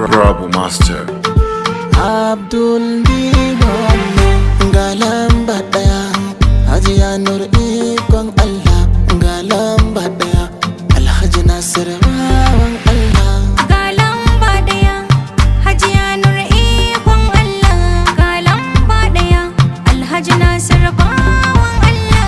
Rabu Master. Abdul Diwane ga lamba ɗaya Hajiya Nur ikon Allah ga lamba ɗaya Alhaji Nasir bawan Allah Ga lamba ɗaya, Hajiya Nur ikon Allah. Ga lamba ɗaya, Alhaji Nasir bawan Allah.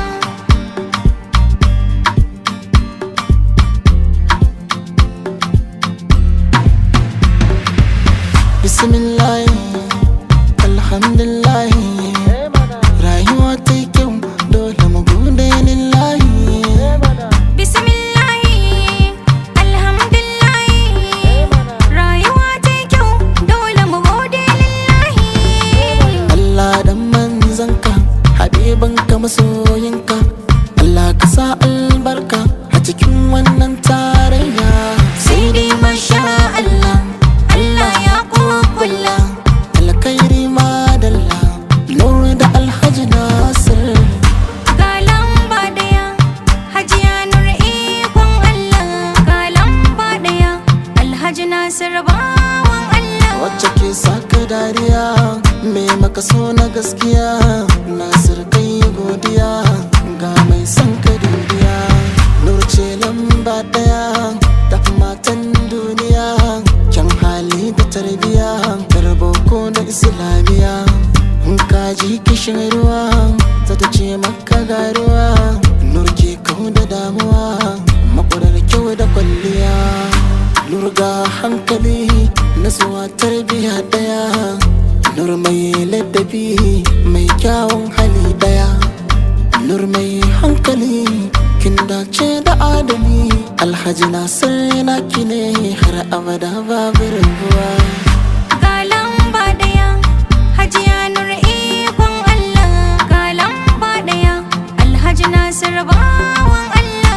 Bismillah Alhamdulillah Rayuwa ta yi kyau dole mu gode lillahi Bismillahi, alhamdulillahi. Rayuwa ta yi kyau, dole mu gode lillahi. Allah dan manzanka Habibinka masoyinka Allah ka sa albarka a cikin wannan tarayya Sai dai masha Allah, Allah ya kukula. alkhairi madalla Nur da Alhaji Nasir Ga lamba ɗaya, Hajiya Nur ikon Allah. Ga lamba ɗaya, Alhaji Nasir bawan Allah. wacce ke saka dariya me maka so na gaskiya Nasir kai godiya ga mai son ka duniya Nur ce lamba daya tafi matan duniya kyan hali da tarbiya boko da islamiya in ka ji kishin ruwa za ta ce maka ga ruwa Nur ke kau da damuwa makurar kyau da kwalliya Nurga hankali nasuwa tarbiya daya Nur mai ladabi mai kyawun hali daya Nur mai hankali kin dace da adali Alhaji Nasir naki ne har abada babu rabuwa Ga lamba ɗaya, Hajiya Nur ikon Allah. Ga lamba ɗaya, Alhaji Nasir bawan Allah.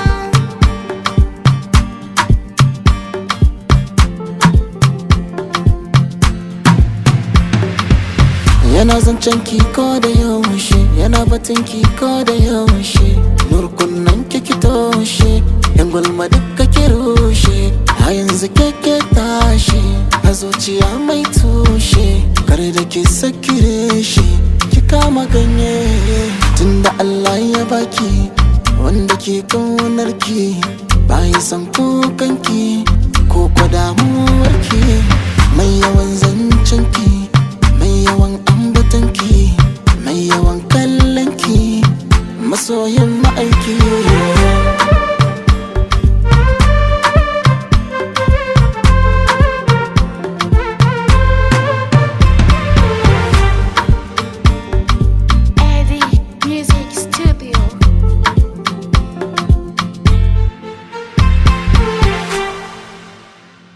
Yana zancen ki ko da yaushe Yana batun ki ko da yaushe Nurkunan ki toshe Yan gulma duka ki rushe A yanzu keke tashi A zuciya mai tushe Kare da ki sakire shi Ki kama ganye Tunda Allah ya baki Wanda ke kaunar ki Bayan san kukanki Ko kwa damuwarki Mai yawan zancen ki mai yawan ambatanki mai yawan kallonki masoyin